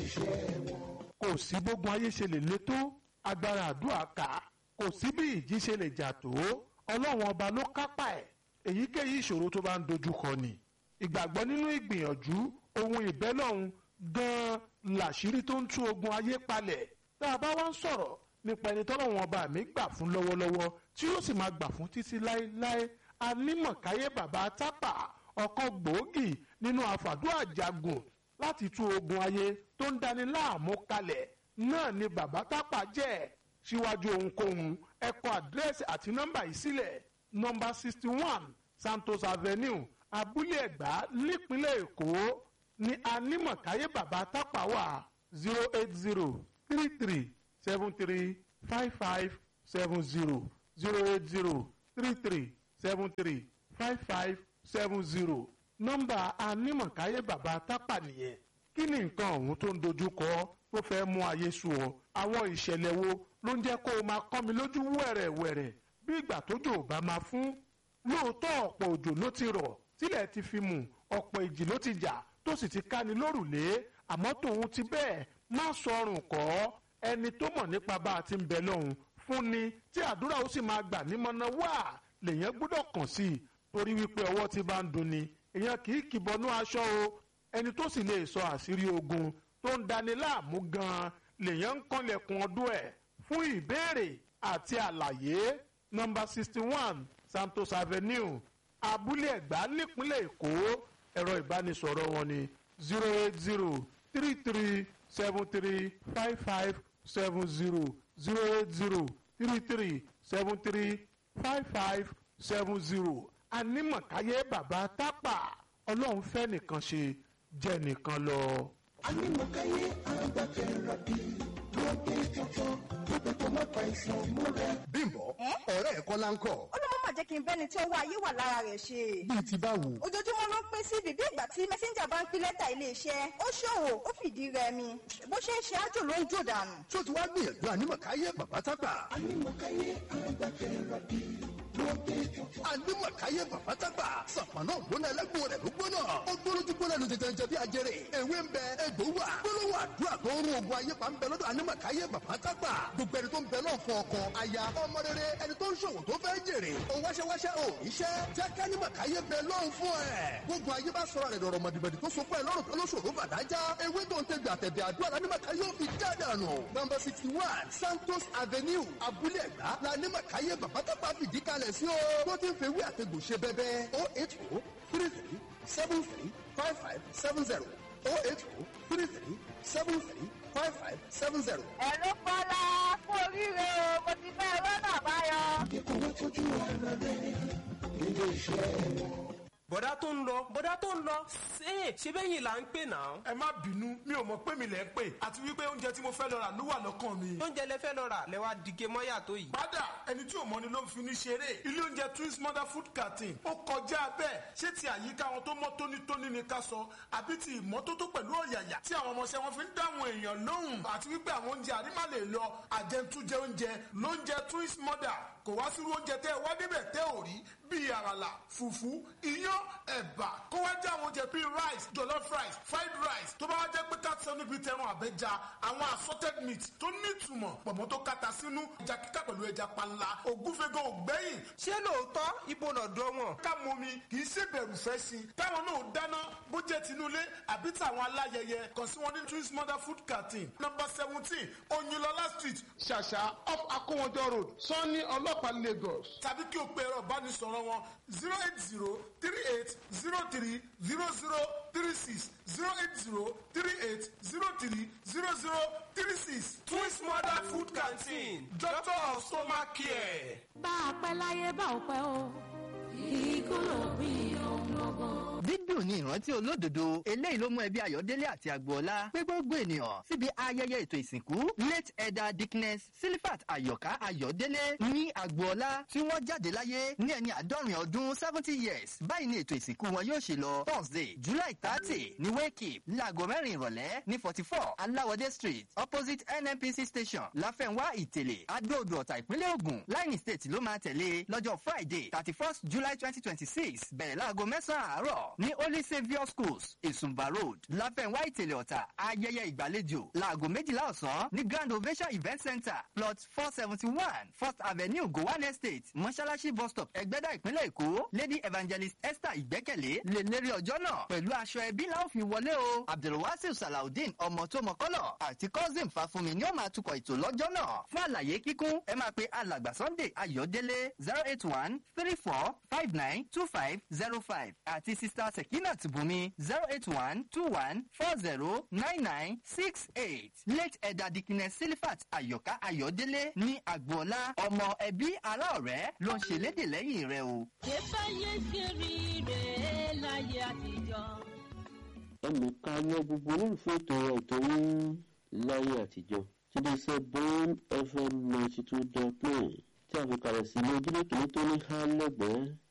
iṣẹ́ wọn. kò sí gbógun ayé ṣe lè le tó agbára àdúrà ká kò sí bí ìjì ṣe lè jà tó ọlọ́run ọba ló kápá ẹ̀ èyíkéyìí ìṣòro tó bá ń dojú kọ ni ìgbàgbọ́ nínú ìgbìyànjú ohun ìbẹ́lọ́hun gan-an làṣírí tó ń tú ogun ayé palẹ̀ tá a bá wá ń sọ̀rọ̀ nípa ẹni tọ́lọ́run ọba mi gbà fún lọ́wọ́lọ́wọ́ tí yóò sì máa gbà fún títí láéláé anímọ̀káyé bàbá tápà ọ̀kan gbòógì nínú àfàdúrà jagun láti tú ogun ayé tó ń dani láàmú kalẹ̀ náà ni bàbá tápà jẹ́ síwájú ohunkóhun ẹ kọ àdírẹ́sì àti nọ́mbà yìí sílẹ̀ nọ́mbà sixty one santos avenue abúlé ẹ̀gbá nípínlẹ̀ èkó ní anímọ̀káyé bàbá tápà wà zero eight zero three three seven three five five seven zero zero eight zero three three seven three five five seven zero nọ́mbà anímọ̀káyé bàbá tápà nìyẹn kí ni nǹkan ọ̀hún tó ń dojú kọ tó fẹ́ mú ayé sú ọ àwọn ìṣẹ̀lẹ̀ wo ló ń jẹ́ kó o máa kọ́ mi lójú wẹ̀rẹ̀wẹ̀rẹ̀ bí ìgbà tójò ò bá máa fún lóòótọ́ ọ̀pọ̀ òjò ló ti rọ̀ tílẹ̀ ti fi mù ọ̀pọ̀ ìjì ló ti jà tó sì ti ká ni lórùlé àmọ́ tòun ti bẹ́ẹ̀ má sọrùn kọ́ ẹni tó mọ̀ nípa bá a ti ń bẹ lọ́hùn fún ni tí àdúrà ó sì máa gbà nímọ̀nà wá lèyàn gbọ́dọ̀ kàn sí i torí wípé ọwọ́ ti bá ń dunni èèyàn kì í kìbọnú aṣọ o ẹni tó sì lè sọ àṣírí ogun tó ń dani láàmú gan-an lèyàn ń kànlẹ̀kùn ọdún ẹ̀ fún ìbéèrè àti àlàyé nọ́mbà sixty one santos avenue abúlé ẹ̀gbá nípínlẹ̀ èkó ẹ̀rọ ìbánisọ̀rọ̀ wọn ni zero eight zero three three seven three five five seven zero zero eight zero three three seven three five five seven zero anímọ̀káyé bàbá tápà ọlọ́run fẹ́ nìkan ṣe jẹ́ nìkan lọ. Anímọ̀káyé agbákẹ́rọ̀ bí lóde tuntun pípẹ́ tó má pa ìsàn múra. bímbọ ọ̀rẹ́ ẹ̀ kọ́ láńkọ̀ ó ló má jẹ́ kí n bẹ́ni tí owó ayé wà lára rẹ̀ ṣe. bíi ti báwo. ojoojúmọ́ ló ń pín sí bíbí ìgbà tí mẹ́sẹ́ńjà bá ń pín lẹ́tà iléeṣẹ́ ó ṣòwò ó fìdí rẹmi bó ṣe ń ṣe ájò ló ń jò dànù. tó ti wá gbìyànjú ànímọ̀káyé bàbá tápà. Anímọ̀káyé agbákẹ́rọ̀ bí lóde tuntun. ànímọ̀káyé bàbá tápà. sàpàná ògbóná ẹlẹ́gbọ̀n rẹ̀ ló gbóná. ó gbólójú gbóná lu tètè jẹ bí ajere. ewé ń bẹ egbò wà. gbólóhùn àdúrà tó ń rún ogun ayé pa ń bẹ lọ́dọ̀ ànímọ̀káyé bàbá tápà. gbogbo ẹni tó ń bẹ náà fún ọkọ aya ọmọ rere ẹni tó ń ṣòwò tó fẹ́ jèrè. ó wáṣẹ́wáṣẹ́ ò iṣẹ́ jẹ́ kánímọ̀káyé bẹ lọ́hùn fún ẹ̀. gbogbo ayé bá sọ̀rọ̀ rẹ̀ dọ̀rọ̀ mọ̀dìbẹ̀dì tó so fún ẹ lọ́rùn tó lóṣòro bàdájá. ewé tó ń tẹ̀gbẹ̀ àtẹ̀bẹ̀ àdúrà lánímọ̀káyé ò fi já dànù. nọmba sixty one santos avenue abúlé ẹ̀gbá lánímọ̀káyé bàbá tápà fìdí kalẹ̀ sí o. tó ti ń fewé àtẹ̀gbò ṣe bẹ́bẹ́ o eight o three three seven three five five seven zero o eight o three three seven three five five seven zero. ẹ ló kọ́lá kú oríire o mo ti fẹ́ rọ́nà àbáyọ. Kíkọ́ wá tọ́jú ara rẹ̀ nílé iṣẹ́ wọn. bọ̀dá tó ń lọ bọ̀dá tó ń lọ ṣe ṣe bẹ́yìn là ń pè náà. ẹ má bínú mi ò mọ̀ pé mi lẹ̀ ń pè àti wípé oúnjẹ tí mo fẹ́ lọ rà ló wà lọ́kàn mi. oúnjẹ lẹ fẹ́ lọ rà lẹ wá dìge mọ́yà tó yìí. padà ẹni tí ò mọ ni ló ń fi ní ṣeré ilé oúnjẹ twins mother food canteen ó kọjá bẹ́ẹ̀ ṣé ti àyíká wọn tó mọ́ tónítóní ni ká sọ àbí ti ìmọ́tótó pẹ̀lú ọ̀yàyà tí àwọn ọmọọṣẹ́ wọn fi ń dáhùn èèyàn lóhùn àti wípé àwọn oúnjẹ àrímà lè lọ àjẹntújẹ oúnjẹ lóúnjẹ twins mother kò wá sírú oúnjẹ tẹ́ ẹ wá débẹ̀ tẹ́ ò rí bíi àràlà fùfú iyán ẹ̀bà kó wá jẹ́ àwọn oúnjẹ bíi rice jollof rice fried rice tó bá wá jẹ́ pé káàtì níbi tẹran àbẹ́ja àwọn assorted meat tó nítumọ̀ pọ̀mọ́ tó kata sínú ẹja kíkà pẹ̀lú ẹja panla ògúnfẹ́gàn ògbẹ́yìn ṣé lóòótọ́ ibo lọ́dọ̀ wọn. ká mọ mi kì í ṣe bẹ̀rù fẹ́ sí i táwọn náà dáná bó jẹ́ tinúlé àbí tàwọn aláyẹyẹ kàn sí wọn ní twins mother food canteen number seventeen oyinlọlá street ṣàṣà off akówọjọ road sanni ọlọ́pàá lagos tàbí kí o pe ẹ̀rọ ìbánisọ̀rọ̀ wọn zero eight zero three eight zero three zero zero three six zero eight zero three eight zero three zero zero three six twins mother food canteen doctor of stomach care. bá a pẹ́ láyé bá ò pẹ́ o ikú ló bí ohun gbogbo. dídùn ní ìrántí olódodo eléyìí ló mú ẹbí ayọ̀délé àti agboola pé gbogbo ènìyàn síbi ayẹyẹ ètò ìsìnkú late elder dickness silifat ayọ̀ká ayọ̀délé ní agboola tí wọ́n jáde láyé ní ẹni àádọ́rin ọdún seventy years báyìí ni ètò ìsìnkú wọn yóò ṣe lọ thursday july thirty ní wake láago mẹ́rin ìrọ̀lẹ́ ní forty four aláwọ̀dé street opposite nnpc station láfẹ̀nwá ìtẹ̀lẹ̀ adóodò ọ̀tà ìpínlẹ̀ ògùn line state ló máa tẹ̀lé lọ́jọ́ friday thirty first july twenty twenty six bẹ̀rẹ̀ láago mẹ́sàn-án àárọ̀ ní holy saviour schools ìsùnbà road láfẹ̀wá ìtẹ̀lẹ̀ ọ̀tà ayẹyẹ ìgbàlejò láago méjìlá ọ̀sán ní grand ovation event center plot four seventy one first avenue gowan estate mọ́ṣáláṣí bus stop ẹgbẹ́dá ìpínlẹ̀ èkó lady evangelist esther ìgbẹ́kẹ̀lé lè lérí ọjọ́ náà pẹ̀lú aṣọ ẹbí láwọn fi wọlé o abdulwasir salaudeen ọmọ tó mọ kọ́lọ̀ àti cousin fàfúnmi ni ó máa tukọ̀ ètò lọ́jọ́ náà fún àlàyé kíkún ẹ máa pe alàgbà sunday ayọ̀délé zero eight one three four five nine two five zero five àti sista sekinat bùnmi zero eight one two one four zero nine nine six eight late ẹ̀dà dikine silifat ayọ̀ká ayọ̀délé ní agboola ọmọ ẹbí ará ọ̀rẹ́ ló ń ṣèlédè lẹ́yìn rẹ o. ṣèbáyé ṣe rí rèé láyé àtijọ́. ẹnìkan lọ gbogbo olólùfẹ́ ètò ètò yín láyé àtijọ́ tí lè ṣe bone fm ninety two dot nine tí a fi kalẹ̀ sí ilé ojúlé kìíní tó ní há lẹ́gbẹ̀ẹ́